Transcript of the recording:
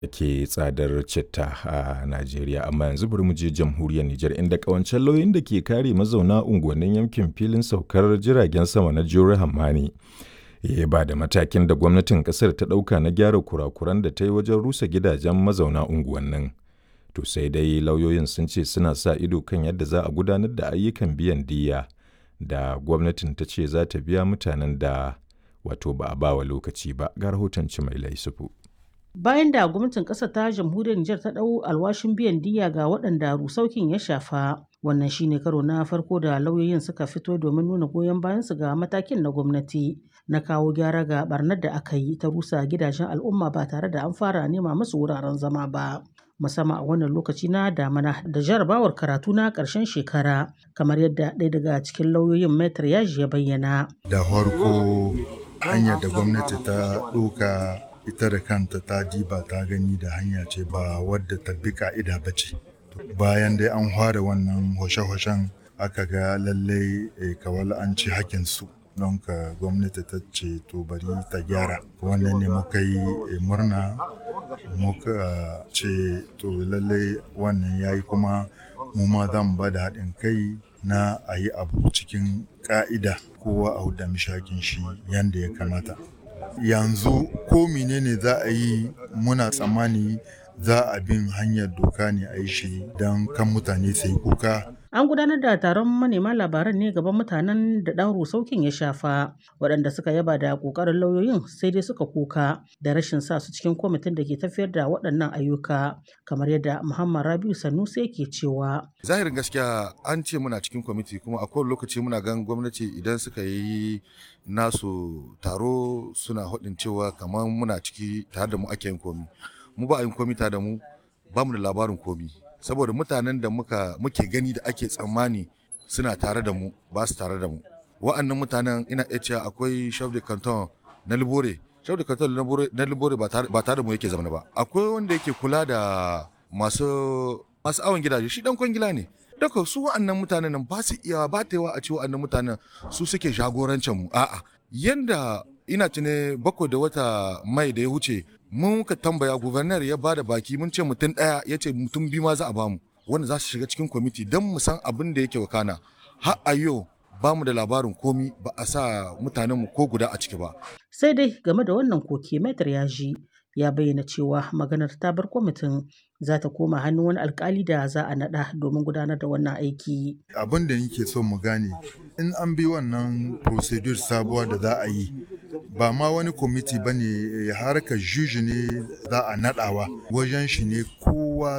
ke tsadar citta a Najeriya amma yanzu bari mu je jamhuriyar Nijar inda kawancen lauyoyin da ke kare mazauna unguwannin yankin filin saukar jiragen sama na Jure Hammani ya ba da matakin da gwamnatin kasar ta ɗauka na gyara kurakuran da ta yi wajen rusa gidajen mazauna unguwannin. To sai dai lauyoyin sun ce suna sa ido kan yadda za a gudanar da ayyukan biyan diyya da gwamnatin ta ce za ta biya mutanen da wato ba a bawa lokaci ba ga rahoton mai laisufu. Bayan da gwamnatin ƙasar ta jamhuriyar Nijar ta ɗau alwashin biyan diyya ga waɗanda rusaukin ya shafa, wannan shine karo na farko da lauyoyin suka fito domin nuna goyon bayansu ga matakin na gwamnati na kawo gyara ga barnar da aka yi ta rusa gidajen al'umma ba tare da an fara nema musu wuraren zama ba. musamman a wannan lokaci na damana da jarabawar karatu na ƙarshen shekara kamar yadda ɗaya daga cikin lauyoyin metar yaji ya bayyana. Da farko hanyar da gwamnati ta ɗauka ita da kanta ta diba ta gani da hanya ce ba wadda ta bi ka'ida ba ce bayan dai an fara wannan hoshe-hoshen aka ga lallai kawal an ci hakinsu don ka gwamnati ta ce to bari ta gyara wannan ne muka yi murna muka ce to lallai wannan ya yi kuma mu ma zan ba da haɗin kai na a yi abu cikin ƙa'ida kowa a huda mishakin shi yadda ya kamata yanzu ko menene za a yi muna tsammani za a bin hanyar doka ne a yi shi don kan mutane sai kuka An gudanar da taron manema labaran ne gaban mutanen da ɗan rusaukin ya shafa, waɗanda suka yaba da ƙoƙarin lauyoyin sai dai suka kuka da rashin sa su cikin kwamitin da ke tafiyar da waɗannan ayyuka, kamar yadda Muhammad Rabiu Sanusi yake cewa. Zahirin gaskiya an ce muna cikin kwamiti kuma a kowane lokaci muna gan gwamnati idan suka yi nasu taro suna haɗin cewa kamar muna ciki tare da mu ake yin komi. Mu ba a yin komi tare da mu ba mu da labarin komi. saboda mutanen da muka muke gani da ake tsammani suna tare da mu ba su tare da mu wa'annan mutanen ina iya cewa akwai chef de canton na libore chef de canton na libore ba tare da mu yake zama ba akwai wanda yake kula da masu masu awon gidaje shi dan kwangila ne daga su wa'annan mutanen nan ba su iya ba ta yawa a ce wa'annan mutanen su suke jagorancin mu a'a yanda ina tune bakwai da wata mai da ya wuce mun ka tambaya gubernar ya bada baki mun ce mutum ɗaya ya ce mutum biyu ma za a bamu wanda za su shiga cikin kwamiti don mu san abin da yake wakana har a yau ba mu da labarin komi ba a sa mutanenmu ko guda a ciki ba. sai dai game da wannan koke metar ya ji ya bayyana cewa maganar ta bar kwamitin za ta koma hannun wani alkali da za a naɗa domin gudanar da wannan aiki. Abin da nake so mu gane in an bi wannan procedure sabuwa da za a yi ba ma wani kwamiti ba ne harkar juji ne za a naɗawa wajen shi ne kowa